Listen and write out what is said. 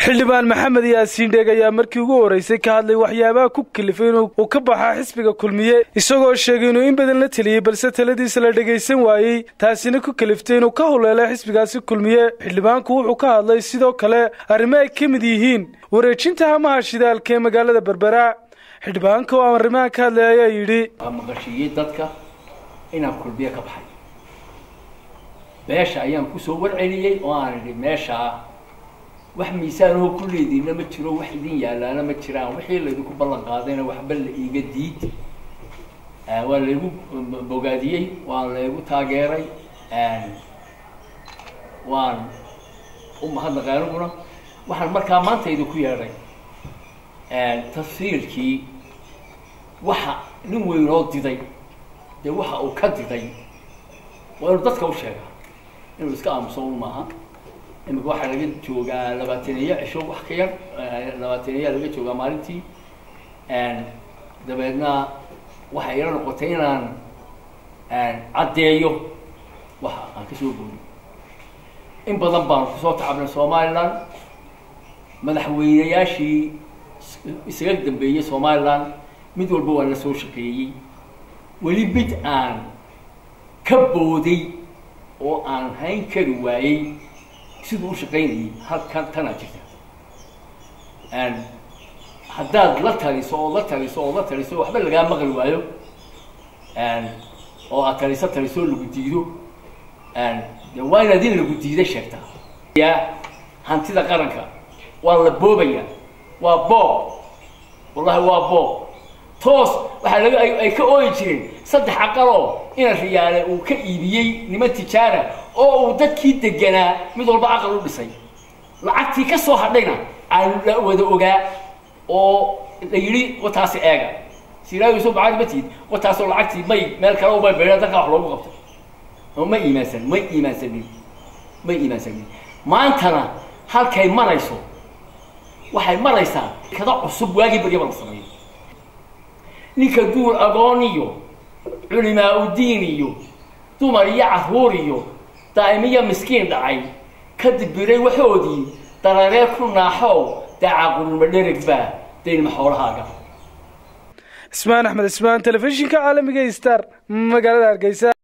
xildhibaan maxamed yaasiin dheeg ayaa markii ugu horreysay ka hadlay waxyaabaha ku kalifay inuu ka baxaa xisbiga kulmiye isagoo sheegay inuu in badan la teliyey balse taladiisa la dhegaysan waayey taasina ku kaliftay inuu ka huleelay xisbigaasi kulmiye xildhibaanku wuxuu ka hadlay sidoo kale arrimo ay ka mid yihiin wareejinta hamaha shidaalka ee magaalada berbera xildhibaanka oo aan arrimaha ka hadlay ayaa yidhi maqashiiyey dadka inaan kulmiye ka baxay meesha ayaan kusoo warceliyey oo aan idhi meeshaa wax miisaanoo ku leediina ma jiro wax idin yaalaana ma jiraan wixii laydinku ballan qaadayna waxba la iiga diid waa laygu bogaadiyey waan laygu taageeray waan u mahadnaqay aniguna waxaan markaa maanta idinku yeedhay tafsiirkii waxa nin weynoo diday dee waxa uu ka diday waa inuu dadka u sheegaa inuu iska aamuso un maaha imika waxaa laga joogaa labaataneeya cisho wax ka yar labaataneeya laga joogaa maalintii dabeedna waxay ila noqotay inaan caddeeyo waxa aan kasoo booliy in badan baanu kusoo tacabnay somaliland madaxweynayaashii isaga dambeeyey somaliland mid walba waa la soo shaqeeyey weli mid aan ka booday oo aan hayn kari waayey siduu u shaqaynayay halkan tanaa jirta haddaad la taliso ood la taliso ood la taliso waxba lagaa maqli waayo oo aad taliso taliso lagu diido de waa inaad in lagu diida sheegtaa ya hantida qaranka waa la boobaya waa boob wallahi waa boob toos waxaa laga ay ka ooyi jireen saddex aqaloo ina riyaale uu ka iibiyey niman tijaara oo uu dadkii deganaa mid walba aqal u dhisay lacagtii ka soo hadhayna aan la wada ogaa oo la yidhi wataasi eega siraagiiso bacadi matihid wataasoo lacagtii may meel kale may beedha dadka wax loogu qabtay oo ma iimaansan may iimaansanin may iimaansanin maantana halkay marayso waxay maraysaa kada cusub waagii baryaba la sameeyo ninka duul agoon iyo culimaa udiin iyo dumar iyo carruur iyo daa'imiyo miskiin dhacay ka dibiray waxoodii dareeree ku naaxow daacaqulma dherigba daynma xoolahaaga ismaan axmed ismaan telefishinka caalamiga star magaalada hargeysa